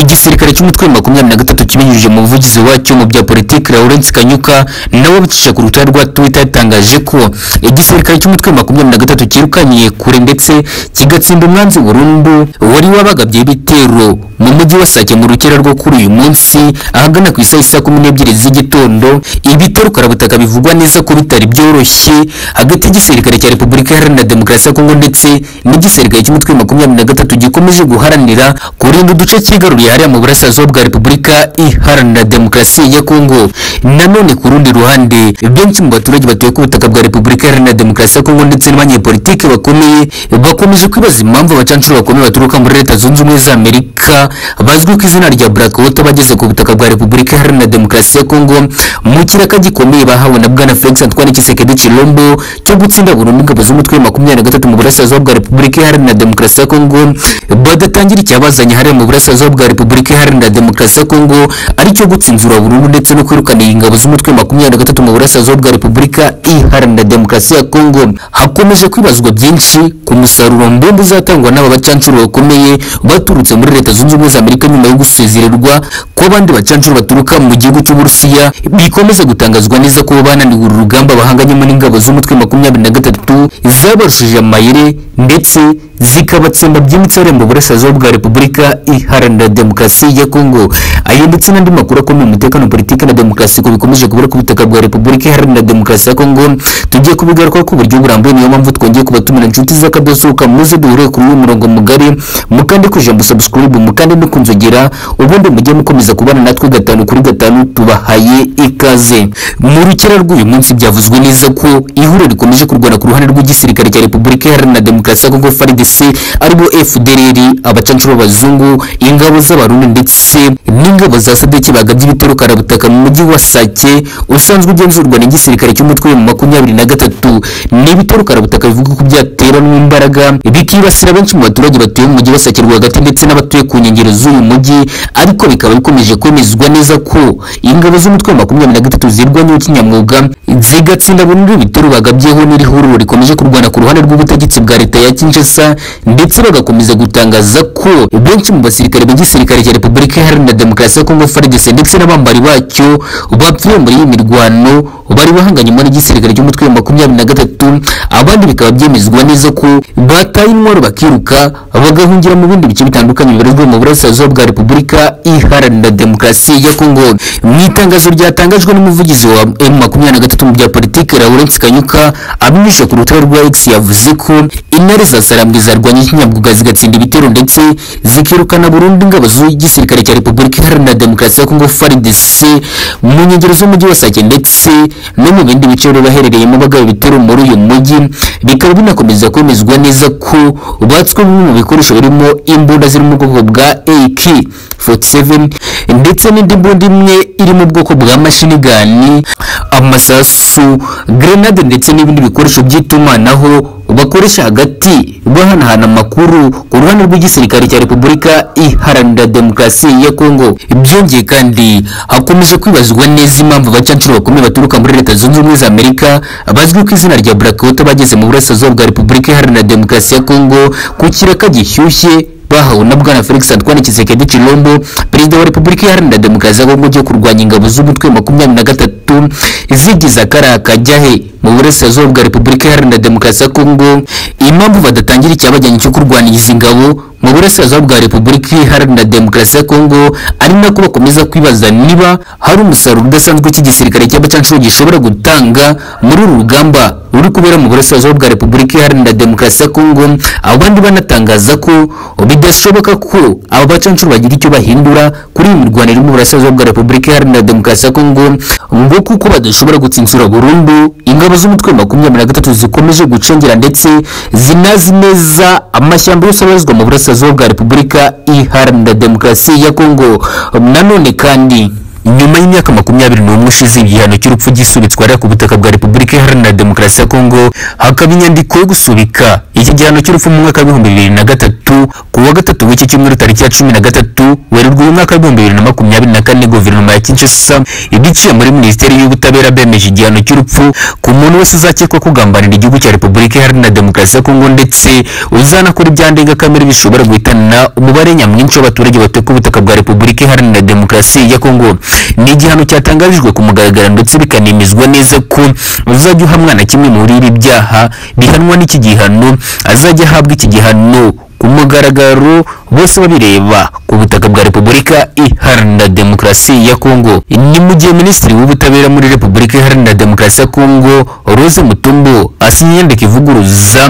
igisirikare cy'umutwe wa makumyabiri na gatatu kibinyujije mu buvugizi wacyo mu bya politiki Lawrence Kanyuka nawe abicisha ku rukuta rwa Twitter yatangaje ko igisirikare cy'umutwe wa makumyabiri na gatatu cyirukaniye kure ndetse kigatsinda umwanzi burundu wari wabagabye ibitero mu mujyi wa Sake mu rukera rwo kuri uyu munsi ahagana ku isaha isa kumi n'ebyiri z'igitondo ibitero karabutaka bivugwa neza ko bitari byoroshye hagati y'igisirikare cya Repubulika Iharanira Demokarasi ya Kongo ndetse n'igisirikare cy'umutwe wa makumyabiri na gatatu gikomeje guharanira kurinda uduce cyigaruriye hariya mu burasirazuba bwa Repubulika Iharanira Demokarasi ya Kongo nanone ku rundi ruhande benshi mu baturage batuye ku butaka bwa Repubulika Iharanira Demokarasi ya Kongo ndetse n'abanyepolitike bakomeye bakomeje kwibaza impamvu abacancuro bakomeye baturuka muri Leta Zunze Ubumwe za Amerika bazwi ku izina rya Black Water bageze ku butaka bwa Repubulika Iharanira Demokarasi ya Kongo mu kiraka gikomeye bahawe na Bwana Felix Antoine Tshisekedi Chilombo cyo gutsinda burundu ingabo z'umutwe wa makumyabiri na gatatu mu burasirazuba bwa Repubulika Iharanira Demokarasi ya Kongo badatangira icyabazanye hariya mu burasirazuba bwa Repubulika Iharanira Demokarasi ya Kongo aricyo gutsinzura burundu ndetse no kwirukana ingabo z'umutwe wa makumyabiri na gatatu mu burasirazuba bwa Repubulika Iharanira Demokarasi ya Kongo hakomeje kwibazwa byinshi ku musaruro mbumbe uzatangwa n'aba bacancuro bakomeye baturutse muri Leta Zunze Ubumwe za Amerika nyuma yo gusezererwa kw'abandi bacancuro baturuka mu gihugu cy'Uburusiya bikomeza gutangazwa neza ko bananiwe uru rugamba bahanganyemo n'ingabo z'umutwe wa makumyabiri na gatatu zabarushije amayire ndetse zikabatsemba byimbitse bari mu burasirazuba bwa Repubulika Iharanira Demokarasi ya Kongo ayo ndetse n'andi makuru akomeye umutekano politiki na demokarasi ko bikomeje kubura ku butaka bwa Repubulika Iharanira Demokarasi ya Kongo tugiye kubigaruka ku buryo burambuye niyo mpamvu twongeye kubatumira inshuti z'akadosohoka muze duhure kuri uyu murongo mugari mukande ku ijambo subscribe mukande no kunzogera ubundi mujye mukomeza kubana natwe gatanu kuri gatanu tubahaye ikaze mu rukera rw'uyu munsi byavuzwe neza ko ihuriro rikomeje kurwana ku ruhande rw'igisirikare cya Repubulika Iharanira Demokarasi ya Kongo FARDC aribo FDLR abacancuro b'abazungu ingabo z'abarundi ndetse n'ingabo za sadeki bagabye ibitero karabutaka mu mujyi wa Sake usanzwe ugenzurwa n'igisirikare cy'umutwe wa makumyabiri na gatatu n'ibitero karabutaka bivuga ko byateranwe imbaraga bikibasira benshi mu baturage batuye mu mujyi wa Sake rwagati ndetse n'abatuye ku nkengero z'uyu mujyi ariko bikaba bikomeje kwemezwa neza ko ingabo z'umutwe wa makumyabiri na gatatu zirwanyeho kinyamwuga zigatsinda burundu ibitero bagabyeho n'iri huriro rikomeje kurwana ku ruhande rw'ubutegetsi bwa leta ya Kinshasa ndetse bagakomeza gutangaza ko benshi mu basirikare b'igisirikare cya Repubulika Iharanira Demokarasi ya Kongo FARDC ndetse n'abambari bacyo bapfuye muri iyi mirwano bari bahanganyemo n'igisirikare cy'umutwe wa makumyabiri na gatatu abandi bikaba byemezwa neza ko bataye intwaro bakiruka bagahungira mu bindi bice bitandukanye bibarizwa mu burasirazuba bwa Repubulika Iharanira Demokarasi ya Kongo mu itangazo ryatangajwe n'umuvugizi wa M makumyabiri na gatatu mu bya politiki Lawrence Kanyuka abinyujije ku rutonde rwa X yavuze ko intare za Sarambwe zarwanye ikinyamwuga zigatsinda ibitero ndetse zikirukana burundu ingabo z'igisirikare cya Repubulika Iharanira Demokarasi ya Kongo FARDC mu nkengero z'umujyi wa Sake ndetse no mu bindi bice bari baherereyemo bagaba ibitero muri uyu mujyi bikaba binakomeza kwemezwa neza ko batswe bimwe mu bikoresho birimo imbunda ziri mu bwoko bwa AK 47 ndetse n'indi mbunda imwe iri mu bwoko bwa mashini gani amasasu grenade ndetse n'ibindi bikoresho by'itumanaho bakoresha hagati bahanahana amakuru ku ruhande rw'igisirikare cya Repubulika Iharanira Demokarasi ya Kongo byongeye kandi hakomeje kwibazwa neza impamvu abacancuro bakomeye baturuka muri Leta Zunze Ubumwe za Amerika bazwi ku izina rya Black Water bageze mu burasirazuba bwa Repubulika Iharanira Demokarasi ya Kongo ku kiraka gishyushye bahawe na bwana Felix Antoine Tshisekedi Chilombo perezida wa Repubulika Iharanira Demokarasi ya Kongo cyo kurwanya ingabo z'umutwe wa makumyabiri na gatatu zigize akarakajya he mu burasirazuba bwa Repubulika Iharanira Demokarasi ya Kongo impamvu badatangira icyabajyanye cyo kurwanya izi ngabo mu burasirazuba bwa Repubulika Iharanira Demokarasi ya Kongo ari nako bakomeza kwibaza niba hari umusaruro udasanzwe cy'igisirikare cy'abacancuro gishobora gutanga muri uru rugamba ruri kubera mu burasirazuba bwa Repubulika Iharanira Demokarasi ya Kongo abandi banatangaza ko bidashoboka ko aba bacancuro bagira icyo bahindura kuri iyi mirwano iri mu burasirazuba bwa Repubulika Iharanira Demokarasi ya Kongo ngo kuko badashobora gutsinsura burundu ingabo z'umutwe makumyabiri na gatatu zikomeje gucengera ndetse zinazi neza amashyamba yose abarizwa mu burasirazuba bwa Repubulika Iharanira Demokarasi ya Kongo nanone kandi nyuma y'imyaka makumyabiri n'umwe ushize igihano cy'urupfu gisubitswa ku butaka bwa repubulika iharanira demokarasi ya kongo hakaba inyandiko yo gusubika iki gihano cy'urupfu mu mwaka w'ibihumbi bibiri na gatatu ku wa gatatu w'iki cyumweru tariki ya cumi na gatatu werurwe umwaka w'ibihumbi bibiri na makumyabiri na kane guverinoma ya kinshasa ibiciye muri minisiteri y'ubutabera bemeje igihano cy'urupfu ku muntu wese uzakekwa kugambanira igihugu cya repubulika iharanira demokarasi ya kongo ndetse uzanakora ibyandenga kamere bishobora guhitana umubare nyamwinshi w'abaturage bateka ubutaka bwa repubulika iharanira demokarasi ya kongo ni igihano cyatangarijwe ku mugaragaro ndetse bikanemezwa neza ko uzajya uhamwa na kimwe muri ibi byaha bihanwa n'iki gihano azajya ahabwa iki gihano ku mugaragaro bose babireba ku butaka bwa repubulika iharanira demokarasi ya kongo ni mu gihe minisitiri w'ubutabera muri repubulika iharanira demokarasi ya kongo rose mutumbo asinya inyandiko ivuguruza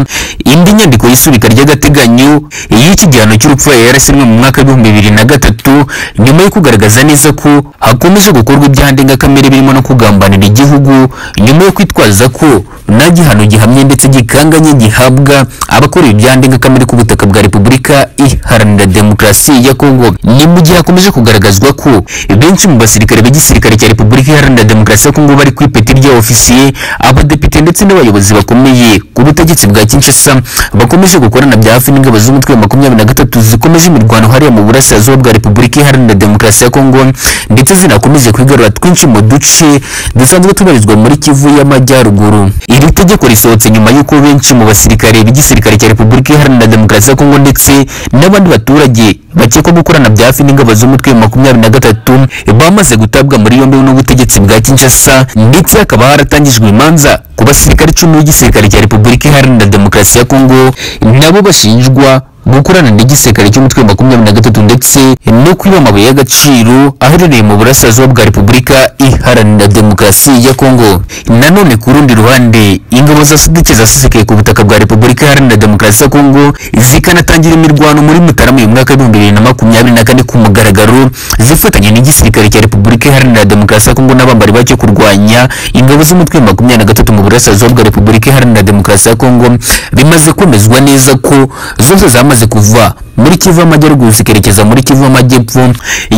indi nyandiko y'isubika ry'agateganyo y'iki gihano cy'urupfu yarasinywe mu mwaka w'ibihumbi bibiri na gatatu nyuma yo kugaragaza neza ko hakomeje gukorwa ibyaha ndengakamere birimo no kugambanira igihugu nyuma yo kwitwaza ko nta gihano gihamye ndetse gikanganye gihabwa abakora ibyaha ndengakamere ku butaka bwa repubulika iharanira demokarasi ya kongo ni mu gihe hakomeje kugaragazwa ko benshi mu basirikare b'igisirikare cya repubulika iharanira demokarasi ya kongo bari ku ipeti rya ofisiye abadepite ndetse n'abayobozi bakomeye ku butegetsi bwa kinshasa bakomeje gukorana bya hafi n'ingabo z'umutwe wa makumyabiri na gatatu zikomeje imirwano hariya mu burasirazuba bwa repubulika iharanira demokarasi ya kongo ndetse zinakomeje kwigarura twinshi mu duce dusanzwe tubarizwa muri kivu y'amajyaruguru iri tegeko risohotse nyuma y'uko benshi mu basirikare b'igisirikare cya repubulika iharanira demokarasi ya kongo ndetse n'abandi baturage bakekwa gukorana bya hafi n'ingabo z'umutwe wa makumyabiri na gatatu bamaze gutabwa muri yombi n'ubutegetsi bwa kinshasa ndetse hakaba haratangijwe imanza ku basirikare icumi b'igisirikare cya repubulika iharanira demokarasi ya kongo nabo bashinjwa gukorana n'igisirikare cy'umutwe wa makumyabiri na gatatu ndetse no kwiba amabuye y'agaciro aherereye mu burasirazuba bwa repubulika iharanira demokarasi ya kongo nanone ku rundi ruhande ingabo za sadike zasesekaye ku butaka bwa repubulika iharanira demokarasi ya kongo zikanatangira imirwano muri mutarama uyu mwaka w'ibihumbi bibiri na makumyabiri na kane ku mugaragaro zifatanya n'igisirikare cya repubulika iharanira demokarasi ya kongo n'abambari bacyo kurwanya ingabo z'umutwe wa makumyabiri na gatatu mu burasirazuba bwa repubulika iharanira demokarasi ya kongo bimaze kwemezwa neza ko zose zamaze bamaze kuva muri kivu y'amajyaruguru zikerekeza muri kivu y'amajyepfo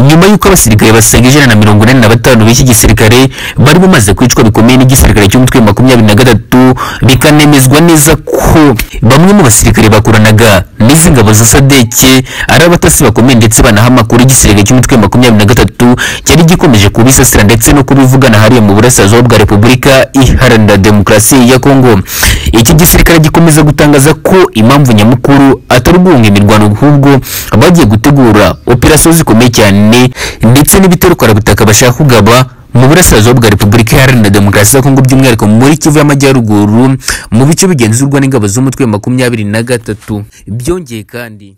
nyuma y'uko abasirikare basaga ijana na mirongo ine na batanu b'iki gisirikare bari bamaze kwicwa bikomeye n'igisirikare cy'umutwe wa makumyabiri na gatatu bikanemezwa neza ko bamwe mu basirikare bakoranaga n'izi ngabo za sadeke ari abatasi bakomeye ndetse banaha amakuru igisirikare cy'umutwe wa makumyabiri na gatatu cyari gikomeje kubisasira ndetse no kubivugana hariya mu burasirazuba bwa repubulika iharanira demokarasi ya kongo iki gisirikare gikomeza gutangaza ko impamvu nyamukuru atari guhunga imirwano ahubwo bagiye gutegura operasiyo zikomeye cyane ndetse n'ibiterukwarabutaka bashaka kugaba mu burasirazuba bwa repubulika iharanira demokarasi ya kongo by'umwihariko muri kivu y'amajyaruguru mu bice bigenzurwa n'ingabo z'umutwe makumyabiri na gatatu byongeye kandi